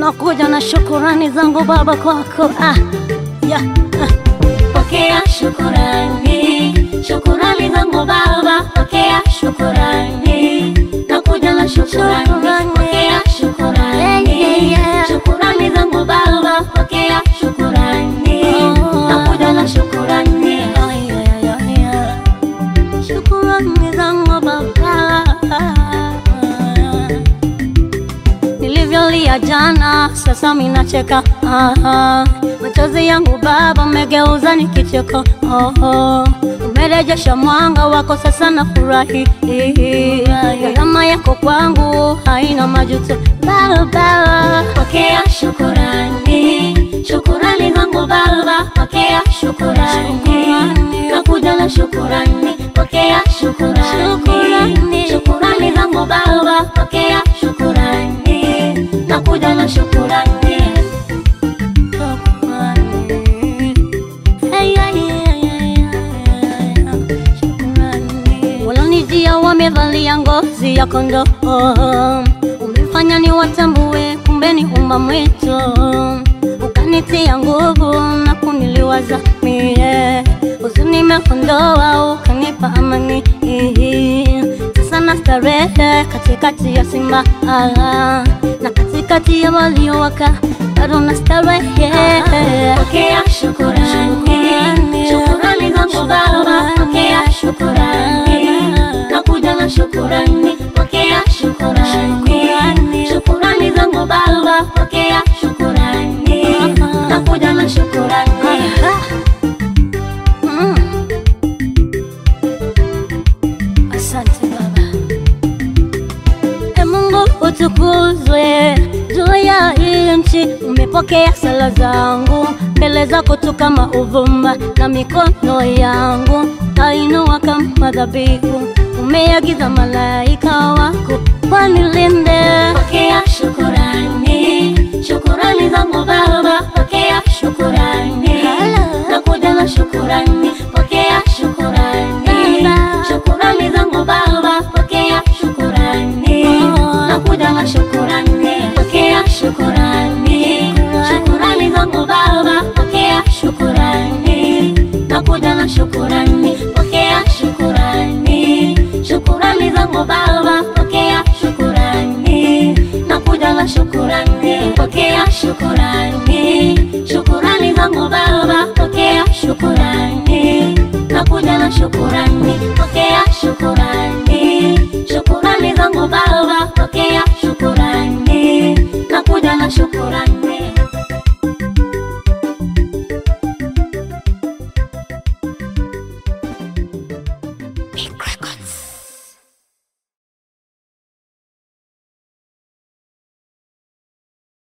nakuja na shukurani zangu Baba kwako ah, yeah, ah. Pokea shukurani, shukurani zangu Baba, pokea shukurani, nakuja na shukurani, Shukurani. pokea shukurani, Yeah, yeah, yeah. shukurani zangu Baba, pokea shukurani, Oh. nakuja na shukurani, Ay, ay, ay, ay. Shukurani zangu Baba, nilivyolia jana, sasa minacheka. Ah, machozi yangu Baba umegeuza ni kicheko. Oh, oh. Umerejesha mwanga wako, sasa nafurahi. Gharama yako kwangu haina majuto Baba. pokea shukurani, shukurani zangu Baba, pokea shukurani, Shukurani. nakuja na shukurani, pokea shukurani, Shukurani. shukurani zangu Baba, pokea shukurani, nakuja na shukurani. Walonijia wamevalia ngozi ya kondoo, umefanya ni watambue, kumbe ni umma mwitu, ukanitia nguvu na kuniliwaza mie, huzuni imeondoa, ukanipa amani sasa na starehe katikati ya simba ah, na katikati ya waliowaka bado na starehe Pokea shukurani, Shukurani. shukurani zangu Baba, pokea shukurani, nakuja na shukurani, pokea shukurani, Shukurani. shukurani zangu Baba, pokea shukurani, nakuja na shukurani. Mm. Asante Baba. E Mungu utukuzwe juu ya hii nchi, umepokea sala zangu mbele zako tu kama uvumba, na mikono yangu tainua kama dhabihu. Umeagiza malaika wako wanilinde. Pokea shukurani, shukurani zangu Baba, pokea shukurani, nakuja na shukurani, pokea shukurani, Baba. shukurani zangu Baba, pokea shukurani, Oh. nakuja na shukurani, pokea shukurani, shukurani zangu Baba, pokea shukurani, nakuja na shukurani, pokea shukurani, shukurani zangu Baba, pokea shukurani, nakuja na shukurani, pokea shukurani, shukurani zangu Baba, pokea shukurani, nakuja na shukurani.